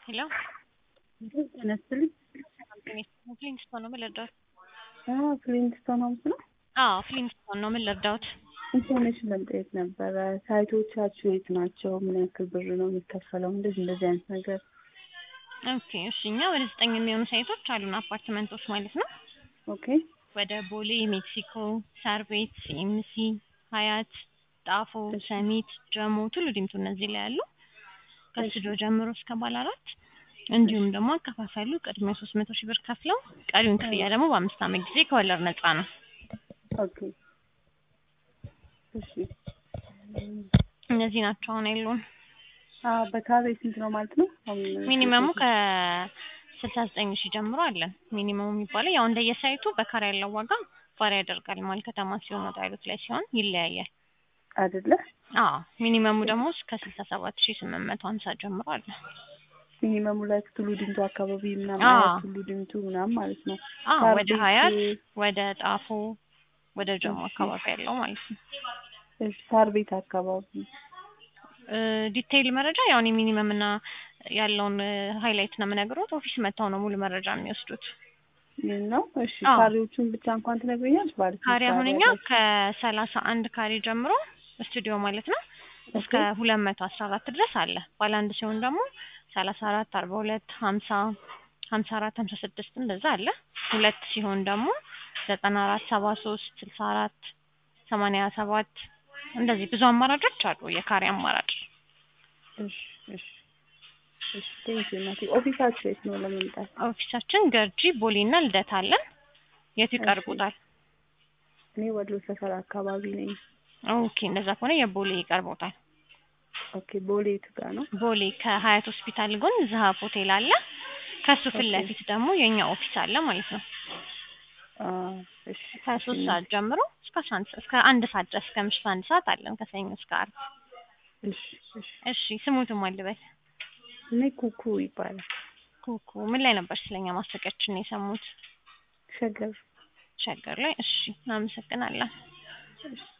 ሄሎ ጤና ይስጥልኝ። ፍሊንስቶን ነው ምን ልርዳዎት? አዎ ፍሊንስቶን ሆምስ ነው። አዎ ፍሊንስቶን ነው ምን ልርዳዎት? ኢንፎርሜሽን ለመጠየቅ ነበረ። ሳይቶቻችሁ የት ናቸው? ምን ያክል ብር ነው የሚከፈለው? እንደዚህ እንደዚህ አይነት ነገር። ኦኬ እሺ እኛ ወደ ዘጠኝ የሚሆኑ ሳይቶች አሉን አፓርትመንቶች ማለት ነው። ኦኬ ወደ ቦሌ፣ ሜክሲኮ፣ ሳር ቤት፣ ሲኤምሲ፣ ሀያት፣ ጣፎ፣ ሰሚት፣ ጀሞ፣ ቱሉ ዲምቱ እነዚህ ላይ ያሉ ከስቱዲዮ ጀምሮ እስከ ባለ አራት እንዲሁም ደግሞ አከፋፈሉ ቅድሚያ ሶስት መቶ ሺህ ብር ከፍለው ቀሪውን ክፍያ ደግሞ በአምስት ዓመት ጊዜ ከወለድ ነፃ ነው። ኦኬ እሺ እነዚህ ናቸው አሁን ያሉን። አዎ በካሬ ስንት ነው ማለት ነው? ሚኒመሙ ከስልሳ ዘጠኝ ሺህ ጀምሮ አለን። ሚኒመሙ የሚባለው ያው እንደየሳይቱ በካሬ ያለው ዋጋ ቫሪ ያደርጋል። መሀል ከተማ ሲሆን ወጣ ያሉት ላይ ሲሆን ይለያያል። አይደለ? አዎ ሚኒመሙ ደግሞ እስከ ስልሳ ሰባት ሺህ ስምንት መቶ ሀምሳ ጀምሮ አለ። ሚኒመሙ ላይ ቱሉ ዲምቱ አካባቢ ምናምን አዎ። ሀያት ቱሉ ዲምቱ ምናምን ማለት ነው። አዎ ሳር ወደ ቤት፣ ሀያት ወደ ጣፎ ወደ ጀሞ እሺ። አካባቢ ያለው ማለት ነው። እሺ ሳር ቤት አካባቢ እ ዲቴይል መረጃ ያው እኔ ሚኒመም እና ያለውን ሃይላይት ነው የምነግሮት። ኦፊስ መጥተው ነው ሙሉ መረጃ የሚወስዱት። ይህ ነው። እሺ አዎ። ካሬዎቹን ብቻ እንኳን ትነግረኛለች ማለት ነው። ካሬ አሁን እኛ ከሰላሳ አንድ ካሬ ጀምሮ ስቱዲዮ ማለት ነው እስከ ሁለት መቶ አስራ አራት ድረስ አለ። ባለ አንድ ሲሆን ደግሞ ሰላሳ አራት አርባ ሁለት ሀምሳ ሀምሳ አራት ሀምሳ ስድስት እንደዛ አለ። ሁለት ሲሆን ደግሞ ዘጠና አራት ሰባ ሶስት ስልሳ አራት ሰማንያ ሰባት እንደዚህ ብዙ አማራጮች አሉ። የካሬ አማራጭ እሺ እሺ እሺ ቴንክ ዩ እናቴ። ኦፊሳችሁ የት ነው ለመምጣት? ኦፊሳችን ገርጂ ቦሌና ልደታ አለን። የቱ ይቀርቡታል? እኔ ወሎ ሰፈር አካባቢ ነኝ። ኦኬ እንደዛ ከሆነ የቦሌ ይቀርቦታል። ኦኬ ቦሌ የቱ ጋር ነው? ቦሌ ከሀያት ሆስፒታል ጎን ዝሀብ ሆቴል አለ። ከሱ ፊት ኦኬ። ለፊት ደግሞ የኛ ኦፊስ አለ ማለት ነው። አ እሺ ከሶስት እሺ ሰዓት ጀምሮ እስከ አስራ አንድ ሰዓት እስከ አንድ ሰዓት ድረስ እስከ ምሽቱ አንድ ሰዓት አለን ከሰኞ እስከ ዓርብ። እሺ እሺ እሺ ስሙትም አልበል እኔ ኩኩ ይባላል። ኩኩ ምን ላይ ነበር ስለኛ ማስታወቂያችን የሰሙት? ሸገር ሸገር ላይ። እሺ እናመሰግናለን። እሺ